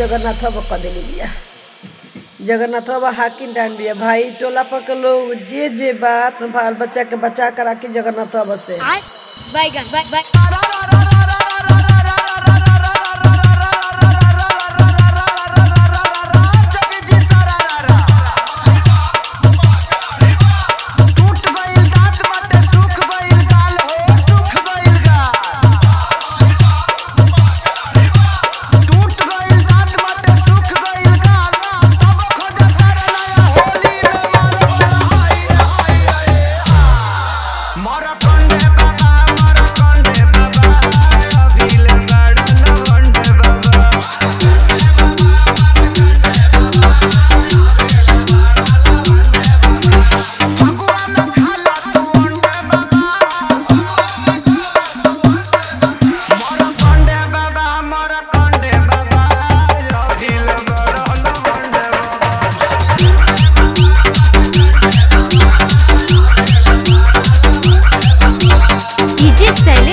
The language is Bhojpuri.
जगन्नाथ बाबा कह देली बिया जगन्नाथ बाबा हाकिम डान बिया भाई टोला पर के लोग जे जे बा अपने बाल बच्चा के बचा कर राखी जगन्नाथ बाबा से बैगन बै- बै- टूट गइल दांत बाटे सुख गइल गाल हो सुख गइल गाल टूट गइल दांत बाटे सुख गइल गाल तब खोज कर नया होली में मारो हाय हाय हाय मर कंडे बाबा मर कंडे बाबा अभिले बड़ा लवंडे बाबा फगुआ में खाला तू अंडे बाबा मर कंडे बाबा मर कंडे बाबा अभिले बड़ा लवंडे बाबा डीजे सैली